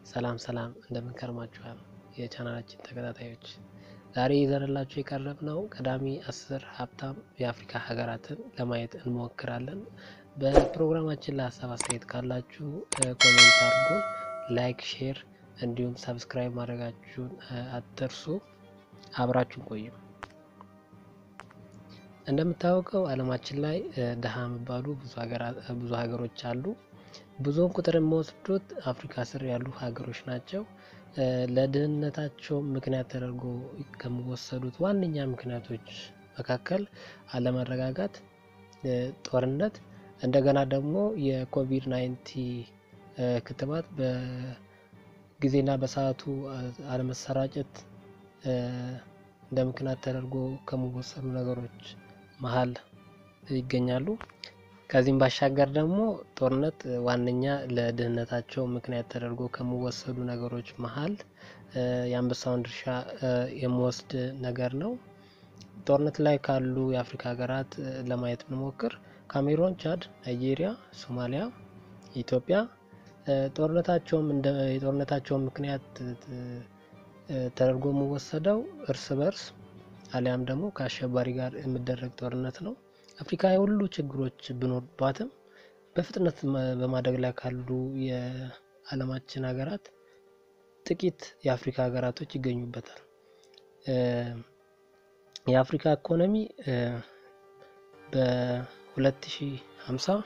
ሰላም ሰላም እንደምን ከርማችኋል የቻናላችን ተከታታዮች። ዛሬ ይዘንላችሁ የቀረብነው ቀዳሚ አስር ሀብታም የአፍሪካ ሀገራትን ለማየት እንሞክራለን። በፕሮግራማችን ላይ ሀሳብ አስተያየት ካላችሁ ኮሜንት አድርጉን፣ ላይክ፣ ሼር እንዲሁም ሰብስክራይብ ማድረጋችሁን አትርሱ። አብራችሁን ቆዩ። እንደምታወቀው ዓለማችን ላይ ድሀ የሚባሉ ብዙ ሀገሮች አሉ። ብዙውን ቁጥር የሚወስዱት አፍሪካ ስር ያሉ ሀገሮች ናቸው። ለድህነታቸው ምክንያት ተደርጎ ከሚወሰዱት ዋነኛ ምክንያቶች መካከል አለመረጋጋት፣ ጦርነት፣ እንደገና ደግሞ የኮቪድ ናይንቲ ክትባት በጊዜና በሰዓቱ አለመሰራጨት እንደ ምክንያት ተደርጎ ከሚወሰዱ ነገሮች መሀል ይገኛሉ። ከዚህም ባሻገር ደግሞ ጦርነት ዋነኛ ለድህነታቸው ምክንያት ተደርጎ ከሚወሰዱ ነገሮች መሀል የአንበሳውን ድርሻ የሚወስድ ነገር ነው። ጦርነት ላይ ካሉ የአፍሪካ ሀገራት ለማየት ብንሞክር ካሜሮን፣ ቻድ፣ ናይጄሪያ፣ ሶማሊያ፣ ኢትዮጵያ ጦርነታቸውም እንደ የጦርነታቸውን ምክንያት ተደርጎ የሚወሰደው እርስ በርስ አሊያም ደግሞ ከአሸባሪ ጋር የሚደረግ ጦርነት ነው። አፍሪካ የሁሉ ችግሮች ቢኖርባትም በፍጥነት በማደግ ላይ ካሉ የዓለማችን ሀገራት ጥቂት የአፍሪካ ሀገራቶች ይገኙበታል። የአፍሪካ ኢኮኖሚ በ2050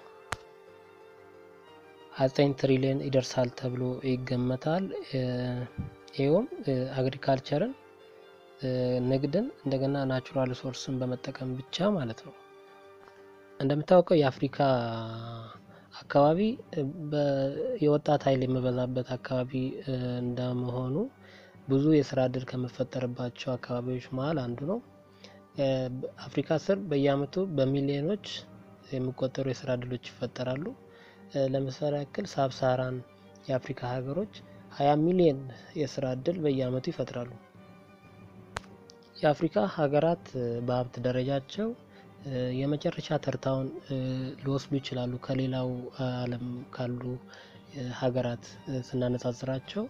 29 ትሪሊዮን ይደርሳል ተብሎ ይገመታል። ይኸውም አግሪካልቸርን፣ ንግድን፣ እንደገና ናቹራል ሪሶርስን በመጠቀም ብቻ ማለት ነው። እንደምታወቀው የአፍሪካ አካባቢ የወጣት ኃይል የሚበዛበት አካባቢ እንደመሆኑ ብዙ የስራ እድል ከሚፈጠርባቸው አካባቢዎች መሀል አንዱ ነው። አፍሪካ ስር በየአመቱ በሚሊዮኖች የሚቆጠሩ የስራ እድሎች ይፈጠራሉ። ለምሳሌ ያክል ሳብሳራን የአፍሪካ ሀገሮች ሀያ ሚሊዮን የስራ እድል በየአመቱ ይፈጥራሉ። የአፍሪካ ሀገራት በሀብት ደረጃቸው የመጨረሻ ተርታውን ሊወስዱ ይችላሉ። ከሌላው ዓለም ካሉ ሀገራት ስናነጻጽራቸው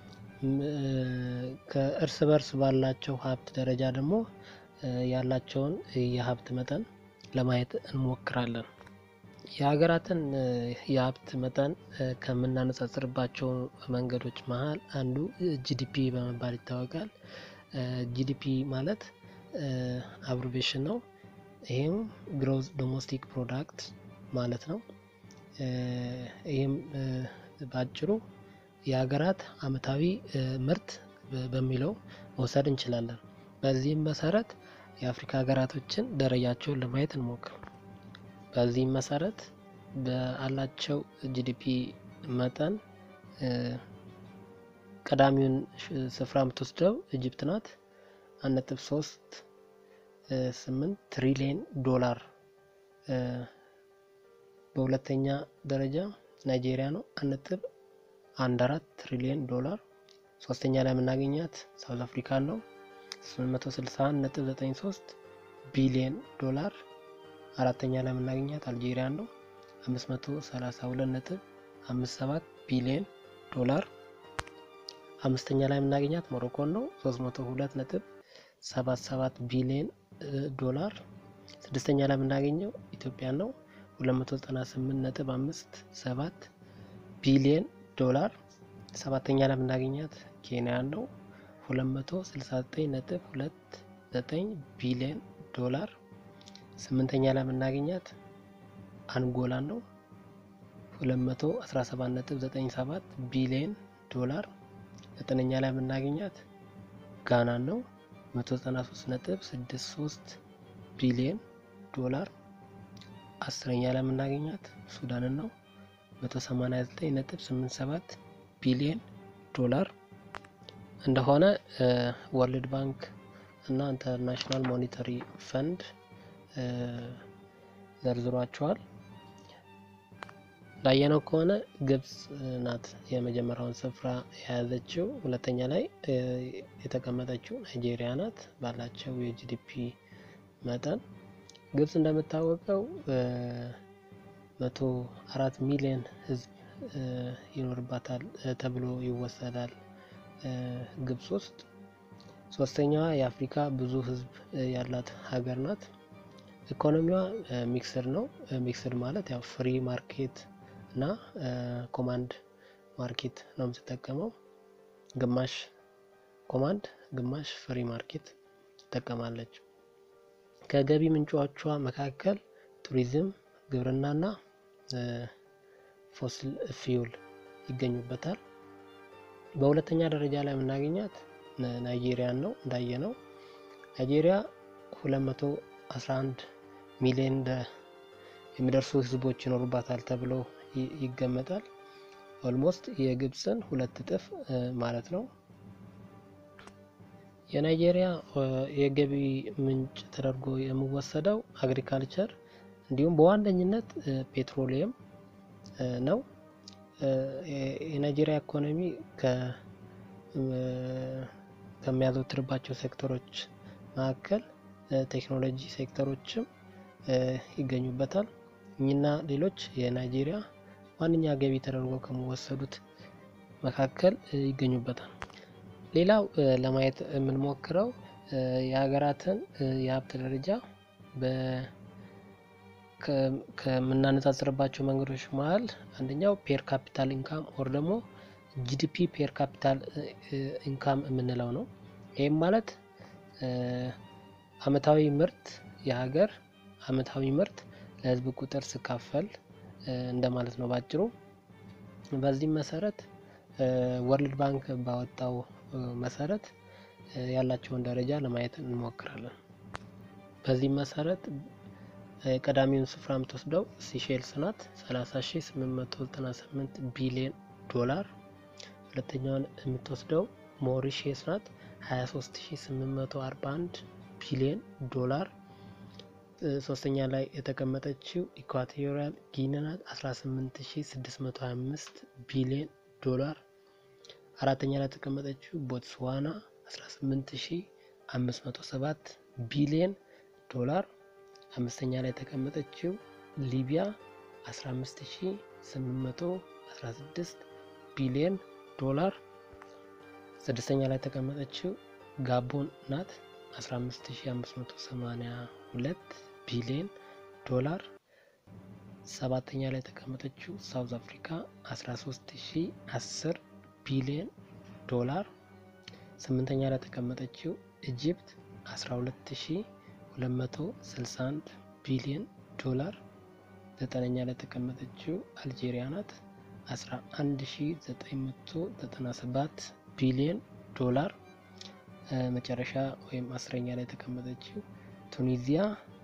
ከእርስ በርስ ባላቸው ሀብት ደረጃ ደግሞ ያላቸውን የሀብት መጠን ለማየት እንሞክራለን። የሀገራትን የሀብት መጠን ከምናነጻጽርባቸው መንገዶች መሀል አንዱ ጂዲፒ በመባል ይታወቃል። ጂዲፒ ማለት አብሪቬሽን ነው። ይህም ግሮዝ ዶሜስቲክ ፕሮዳክት ማለት ነው። ይህም በአጭሩ የሀገራት አመታዊ ምርት በሚለው መውሰድ እንችላለን። በዚህም መሰረት የአፍሪካ ሀገራቶችን ደረጃቸውን ለማየት እንሞክር። በዚህም መሰረት በአላቸው ጂዲፒ መጠን ቀዳሚውን ስፍራ የምትወስደው ኢጅፕት ናት። አንድ ነጥብ ሶስት ስምንት ትሪሊየን ዶላር። በሁለተኛ ደረጃ ናይጄሪያ ነው። አንድ ነጥብ አንድ አራት ትሪሊየን ዶላር። ሶስተኛ ላይ የምናገኛት ሳውዝ አፍሪካን ነው። 861 ነጥብ 93 ቢሊየን ዶላር። አራተኛ ላይ የምናገኛት አልጄሪያን ነው። 532 ነጥብ 57 ቢሊየን ዶላር። አምስተኛ ላይ የምናገኛት ሞሮኮን ነው። 302 ነጥብ 77 ቢሊየን ዶላር። ስድስተኛ ላይ የምናገኘው ኢትዮጵያን ነው 298 ነጥብ 57 ቢሊየን ዶላር። ሰባተኛ ላይ የምናገኛት ኬንያን ነው 269 ነጥብ 29 ቢሊየን ዶላር። ስምንተኛ ላይ የምናገኛት አንጎላን ነው 217 ነጥብ 97 ቢሊየን ዶላር። ዘጠነኛ ላይ የምናገኛት ጋናን ነው 193 ነጥብ 63 ቢሊየን ዶላር። አስረኛ ላይ የምናገኛት ሱዳንን ነው 189 ነጥብ 87 ቢሊየን ዶላር እንደሆነ ወርልድ ባንክ እና ኢንተርናሽናል ሞኔታሪ ፈንድ ዘርዝሯቸዋል። እንዳየነው ከሆነ ግብጽ ናት የመጀመሪያውን ስፍራ የያዘችው። ሁለተኛ ላይ የተቀመጠችው ናይጄሪያ ናት ባላቸው የጂዲፒ መጠን። ግብጽ እንደምታወቀው መቶ አራት ሚሊዮን ሕዝብ ይኖርባታል ተብሎ ይወሰዳል ግብጽ ውስጥ። ሶስተኛዋ የአፍሪካ ብዙ ህዝብ ያላት ሀገር ናት። ኢኮኖሚዋ ሚክስድ ነው። ሚክስድ ማለት ያው ፍሪ ማርኬት እና ኮማንድ ማርኬት ነው የምትጠቀመው። ግማሽ ኮማንድ፣ ግማሽ ፍሪ ማርኬት ትጠቀማለች። ከገቢ ምንጮቿ መካከል ቱሪዝም፣ ግብርናና ፎሲል ፊውል ይገኙበታል። በሁለተኛ ደረጃ ላይ የምናገኛት ናይጄሪያን ነው። እንዳየ ነው ናይጄሪያ 211 ሚሊዮን የሚደርሱ ህዝቦች ይኖሩባታል ተብሎ ይገመታል። ኦልሞስት የግብፅን ሁለት እጥፍ ማለት ነው። የናይጄሪያ የገቢ ምንጭ ተደርጎ የሚወሰደው አግሪካልቸር እንዲሁም በዋነኝነት ፔትሮሊየም ነው። የናይጄሪያ ኢኮኖሚ ከሚያዘወትርባቸው ሴክተሮች መካከል ቴክኖሎጂ ሴክተሮችም ይገኙበታል። እኚህና ሌሎች የናይጄሪያ ዋነኛ ገቢ ተደርጎ ከሚወሰዱት መካከል ይገኙበታል። ሌላው ለማየት የምንሞክረው የሀገራትን የሀብት ደረጃ ከምናነጻጽርባቸው መንገዶች መሀል አንደኛው ፔር ካፒታል ኢንካም ኦር ደግሞ ጂዲፒ ፔር ካፒታል ኢንካም የምንለው ነው። ይህም ማለት አመታዊ ምርት የሀገር አመታዊ ምርት ለህዝብ ቁጥር ስካፈል እንደማለት ነው ባጭሩ። በዚህም መሰረት ወርልድ ባንክ ባወጣው መሰረት ያላቸውን ደረጃ ለማየት እንሞክራለን። በዚህም መሰረት ቀዳሚውን ስፍራ የምትወስደው ሲሼልስ ናት 30898 ቢሊዮን ዶላር። ሁለተኛውን የምትወስደው ሞሪሼስ ናት 23841 ቢሊዮን ዶላር። ሶስተኛ ላይ የተቀመጠችው ኢኳቶሪያል ጊኒ ናት 18625 ቢሊዮን ዶላር። አራተኛ ላይ የተቀመጠችው ቦትስዋና 18507 ቢሊዮን ዶላር። አምስተኛ ላይ የተቀመጠችው ሊቢያ 15816 ቢሊዮን ዶላር። ስድስተኛ ላይ የተቀመጠችው ጋቦን ናት 15582 ቢሊዮን ዶላር። ሰባተኛ ላይ የተቀመጠችው ሳውዝ አፍሪካ 13010 ቢሊዮን ዶላር። ስምንተኛ ላይ የተቀመጠችው ኢጂፕት 12261 ቢሊዮን ዶላር። ዘጠነኛ ላይ የተቀመጠችው አልጄሪያ ናት 11997 ቢሊዮን ዶላር። መጨረሻ ወይም አስረኛ ላይ የተቀመጠችው ቱኒዚያ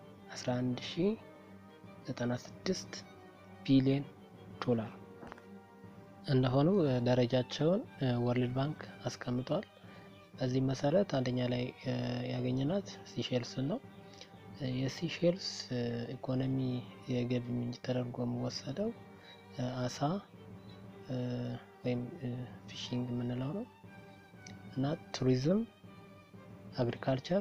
11096 ቢሊዮን ዶላር እንደሆኑ ደረጃቸውን ወርልድ ባንክ አስቀምጧል። በዚህ መሰረት አንደኛ ላይ ያገኘናት ሲሼልስ ነው። የሲሼልስ ኢኮኖሚ የገቢ ምንጭ ተደርጎ የሚወሰደው አሳ ወይም ፊሽንግ የምንለው ነው እና ቱሪዝም፣ አግሪካልቸር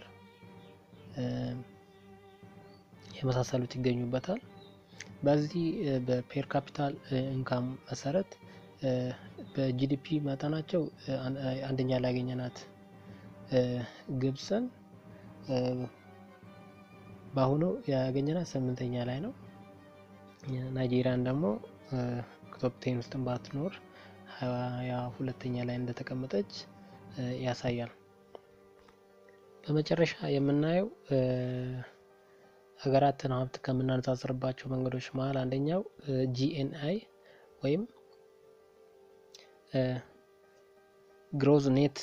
የመሳሰሉት ይገኙበታል። በዚህ በፔር ካፒታል ኢንካም መሰረት በጂዲፒ መጠናቸው አንደኛ ላይ ያገኘናት ግብፅን በአሁኑ ያገኘናት ስምንተኛ ላይ ነው። ናይጄሪያን ደግሞ ቶፕ ቴን ውስጥ ባትኖር ሀያ ሁለተኛ ላይ እንደተቀመጠች ያሳያል። በመጨረሻ የምናየው ሀገራትን ሀብት ከምናነጻጽርባቸው መንገዶች መሀል አንደኛው ጂኤንአይ ወይም ግሮዝ ኔት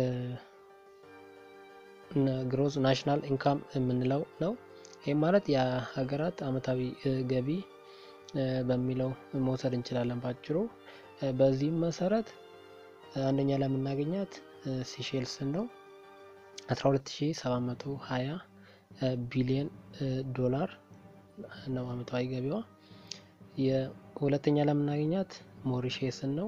ግሮዝ ናሽናል ኢንካም የምንለው ነው። ይህም ማለት የሀገራት አመታዊ ገቢ በሚለው መውሰድ እንችላለን ባጭሩ። በዚህም መሰረት አንደኛ ላይ የምናገኛት ሲሼልስን ነው 12720 ቢሊዮን ዶላር ነው አመታዊ ገቢዋ። የሁለተኛ ላይ የምናገኛት ሞሪሼስን ነው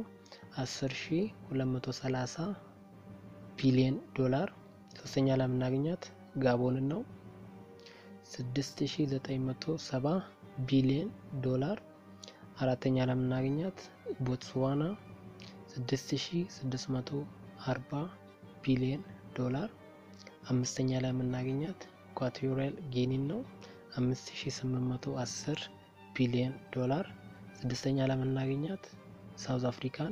10230 ቢሊዮን ዶላር። ሶስተኛ ላይ የምናገኛት ጋቦንን ነው 6970 ቢሊዮን ዶላር። አራተኛ ላይ የምናገኛት ቦትስዋና 6640 ቢሊዮን ዶላር። አምስተኛ ላይ የምናገኛት ኢኳቶሪያል ጊኒን ነው 5810 ቢሊዮን ዶላር። ስድስተኛ ላይ የምናገኛት ሳውዝ አፍሪካን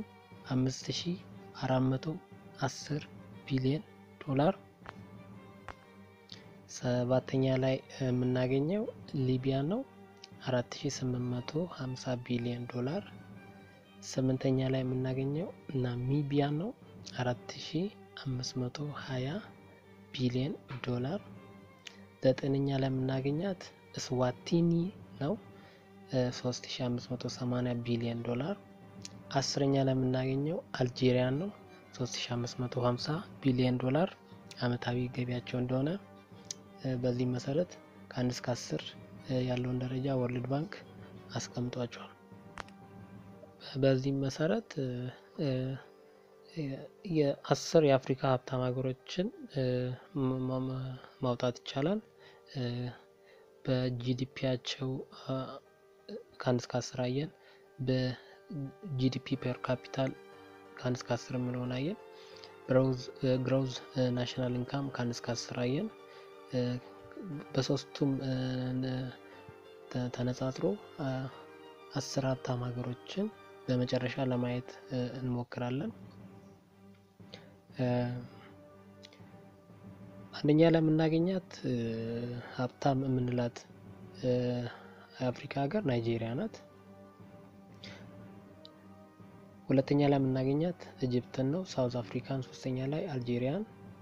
5410 ቢሊዮን ዶላር። ሰባተኛ ላይ የምናገኘው ሊቢያ ነው 4850 ቢሊዮን ዶላር። ስምንተኛ ላይ የምናገኘው ናሚቢያ ነው 4520 ቢሊዮን ዶላር። ዘጠነኛ ላይ የምናገኛት ስዋቲኒ ነው 3580 ቢሊዮን ዶላር። አስረኛ ላይ የምናገኘው አልጄሪያን ነው 3550 ቢሊዮን ዶላር አመታዊ ገቢያቸው እንደሆነ በዚህ መሰረት ከአንድ እስከ አስር ያለውን ደረጃ ወርልድ ባንክ አስቀምጧቸዋል። በዚህም መሰረት የአስር የአፍሪካ ሀብታም ሀገሮችን ማውጣት ይቻላል። በጂዲፒያቸው ከአንድ እስከ አስር አየን። በጂዲፒ ፐር ካፒታል ከአንድ እስከ አስር የምለውን አየን። ግሮዝ ናሽናል ኢንካም ከአንድ እስከ አስር አየን። በሶስቱም ተነጻጽሮ አስር ሀብታም ሀገሮችን በመጨረሻ ለማየት እንሞክራለን። አንደኛ ላይ የምናገኛት ሀብታም የምንላት የአፍሪካ ሀገር ናይጄሪያ ናት። ሁለተኛ ላይ የምናገኛት ኢጅፕትን ነው። ሳውዝ አፍሪካን ሶስተኛ ላይ አልጄሪያን፣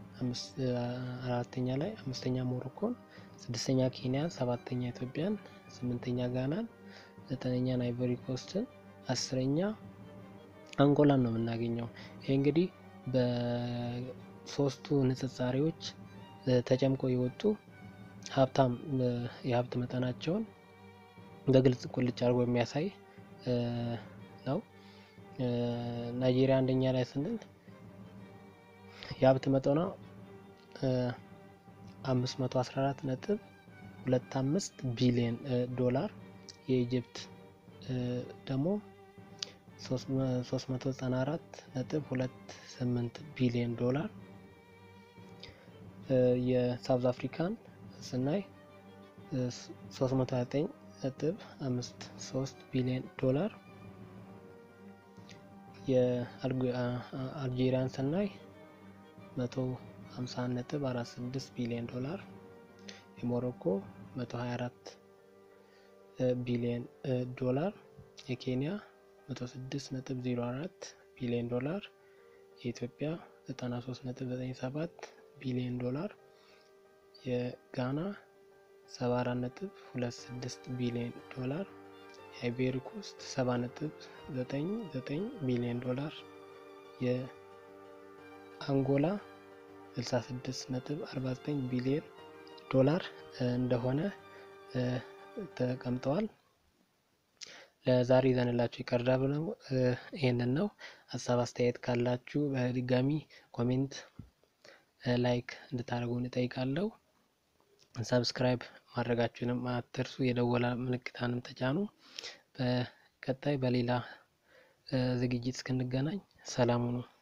አራተኛ ላይ አምስተኛ ሞሮኮን፣ ስድስተኛ ኬንያን፣ ሰባተኛ ኢትዮጵያን፣ ስምንተኛ ጋናን፣ ዘጠነኛ አይቮሪ ኮስትን፣ አስረኛ አንጎላን ነው የምናገኘው። ይሄ እንግዲህ በሶስቱ ንጽጻሬዎች ተጨምቆ የወጡ ሀብታም የሀብት መጠናቸውን በግልጽ ቁልጭ አድርጎ የሚያሳይ ነው። ናይጄሪያ አንደኛ ላይ ስንል የሀብት መጠኗ 514 ነጥብ 25 ቢሊዮን ዶላር የኢጅፕት ደግሞ 394 ነጥብ 28 ቢሊዮን ዶላር የሳውዝ አፍሪካን ስናይ 329 ነጥብ 53 ቢሊዮን ዶላር የአልጄሪያን ስናይ 150 ነጥብ 46 ቢሊዮን ዶላር የሞሮኮ 124 ቢሊዮን ዶላር የኬንያ 106 ነጥብ 04 ቢሊዮን ዶላር የኢትዮጵያ 93 ነጥብ 97 ቢሊዮን ዶላር የጋና 74 ነጥብ 26 ቢሊዮን ዶላር የአይቬሪ ኮስት 70 ነጥብ 99 ቢሊዮን ዶላር የአንጎላ 66 ነጥብ 49 ቢሊዮን ዶላር እንደሆነ ተቀምጠዋል። ለዛሬ ይዘንላችሁ የቀረብነው ይህንን ነው። ሀሳብ አስተያየት ካላችሁ በድጋሚ ኮሜንት፣ ላይክ እንድታደርጉን እጠይቃለሁ። ሰብስክራይብ ማድረጋችሁንም አትርሱ። የደወላ ምልክታንም ተጫኑ። በቀጣይ በሌላ ዝግጅት እስክንገናኝ ሰላም ሁኑ።